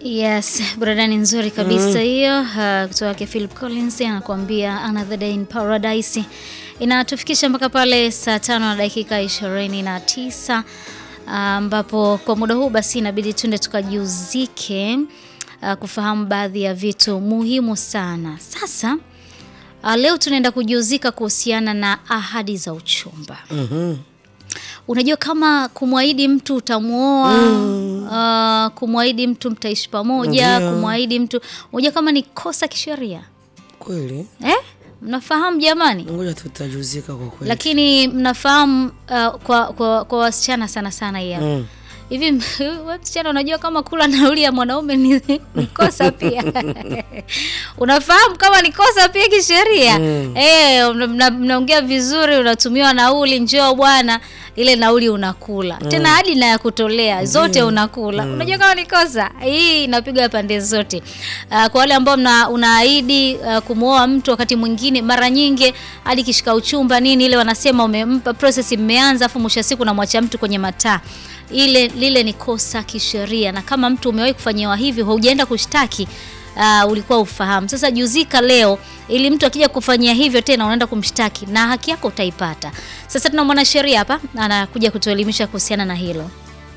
Yes, burudani nzuri kabisa hiyo uh, kutoka kwa Philip Collins anakuambia Another Day in Paradise. Inatufikisha mpaka pale saa tano na dakika ishirini na tisa ambapo kwa muda huu basi inabidi tunde tukajiuzike uh, kufahamu baadhi ya vitu muhimu sana. Sasa uh, leo tunaenda kujiuzika kuhusiana na ahadi za uchumba. Mhm. Unajua kama kumwahidi mtu utamwoa, uh, kumwahidi mtu mtaishi pamoja, Ndio. kumwahidi mtu unajua kama ni kosa kisheria Kweli, eh? Mnafahamu jamani? ngoja tutajuzika kwa kweli. Lakini mnafahamu uh, kwa, kwa, kwa wasichana sana sana hii hapa. Mm. Hivi wewe msichana unajua kama kula nauli ya mwanaume ni, ni kosa pia. Unafahamu kama ni kosa pia kisheria. Mm. Eh, mna- mna- mnaongea vizuri unatumiwa nauli njoo bwana ile nauli unakula. Tena hadi na ya kutolea zote unakula. Unajua kama ni kosa. Hii inapiga pande zote. Uh, kwa wale ambao mna unaahidi uh, kumwoa mtu wakati mwingine mara nyingi hadi kishika uchumba nini ile wanasema umempa process imeanza afu mwisho wa siku unamwacha mtu kwenye mataa ile lile ni kosa kisheria, na kama mtu umewahi kufanyiwa hivyo haujaenda kushtaki uh, ulikuwa ufahamu. Sasa juzika leo, ili mtu akija kufanyia hivyo tena unaenda kumshtaki na haki yako utaipata. Sasa tuna mwanasheria hapa anakuja kutuelimisha kuhusiana na hilo.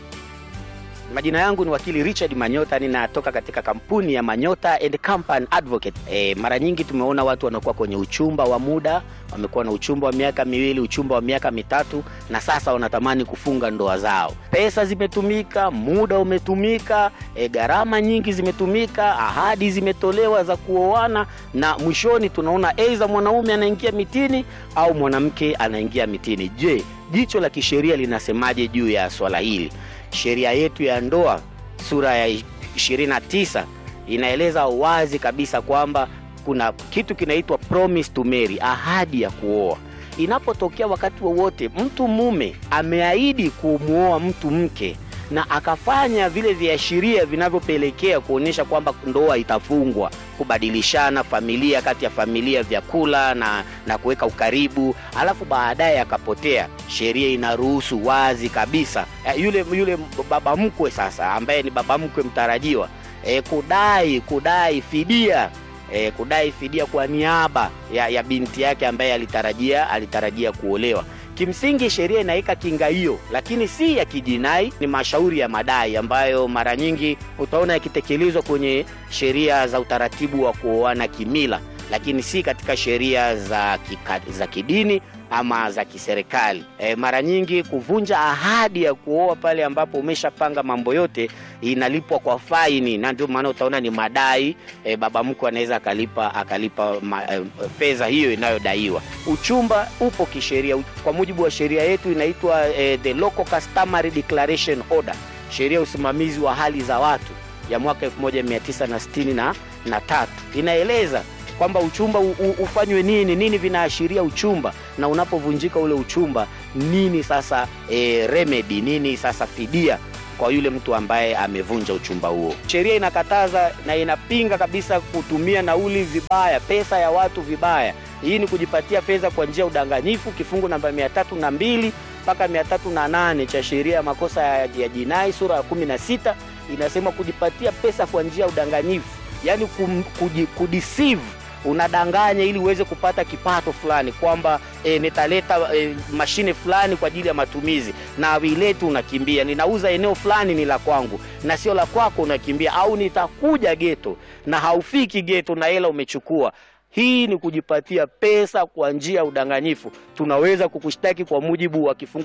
Majina yangu ni wakili Richard Manyota, ninatoka katika kampuni ya Manyota and Company Advocate. E, mara nyingi tumeona watu wanakuwa kwenye uchumba wa muda, wamekuwa na uchumba wa miaka miwili, uchumba wa miaka mitatu, na sasa wanatamani kufunga ndoa zao. Pesa zimetumika, muda umetumika, e, gharama nyingi zimetumika, ahadi zimetolewa za kuoana, na mwishoni tunaona aidha mwanaume anaingia mitini au mwanamke anaingia mitini. Je, jicho la kisheria linasemaje juu ya swala hili? Sheria yetu ya ndoa sura ya 29 inaeleza wazi kabisa kwamba kuna kitu kinaitwa promise to marry, ahadi ya kuoa. Inapotokea wakati wowote mtu mume ameahidi kumwoa mtu mke na akafanya vile viashiria vinavyopelekea kuonyesha kwamba ndoa itafungwa, kubadilishana familia kati ya familia, vyakula na, na kuweka ukaribu, alafu baadaye akapotea, sheria inaruhusu wazi kabisa eh, yule yule baba mkwe sasa, ambaye ni baba mkwe mtarajiwa eh, kudai kudai fidia eh, kudai fidia kwa niaba ya, ya binti yake ambaye alitarajia alitarajia kuolewa. Kimsingi sheria inaweka kinga hiyo, lakini si ya kijinai, ni mashauri ya madai ambayo mara nyingi utaona yakitekelezwa kwenye sheria za utaratibu wa kuoana kimila, lakini si katika sheria za, kika, za kidini ama za kiserikali. E, mara nyingi kuvunja ahadi ya kuoa pale ambapo umeshapanga mambo yote inalipwa kwa faini, na ndio maana utaona ni madai. E, baba mkwe anaweza akalipa akalipa ma, e, fedha hiyo inayodaiwa. Uchumba upo kisheria kwa mujibu wa sheria yetu inaitwa e, the Local Customary Declaration Order, sheria ya usimamizi wa hali za watu ya mwaka 1963 na tatu inaeleza kwamba uchumba u, u, ufanywe nini nini vinaashiria uchumba na unapovunjika ule uchumba nini sasa e, remedy nini sasa fidia kwa yule mtu ambaye amevunja uchumba huo. Sheria inakataza na inapinga kabisa kutumia nauli vibaya, pesa ya watu vibaya. Hii ni kujipatia pesa kwa njia ya udanganyifu, kifungu namba mia tatu na mbili mpaka mia tatu na nane cha sheria ya makosa ya, ya jinai sura ya kumi na sita inasema kujipatia pesa kwa njia ya udanganyifu, yaani kum, kuji, kudeceive unadanganya ili uweze kupata kipato fulani kwamba e, nitaleta e, mashine fulani kwa ajili ya matumizi na uilete, unakimbia. Ninauza eneo fulani ni la kwangu na sio la kwako, unakimbia. Au nitakuja geto na haufiki geto na hela umechukua. Hii ni kujipatia pesa kwa njia ya udanganyifu. Tunaweza kukushtaki kwa mujibu wa kifungu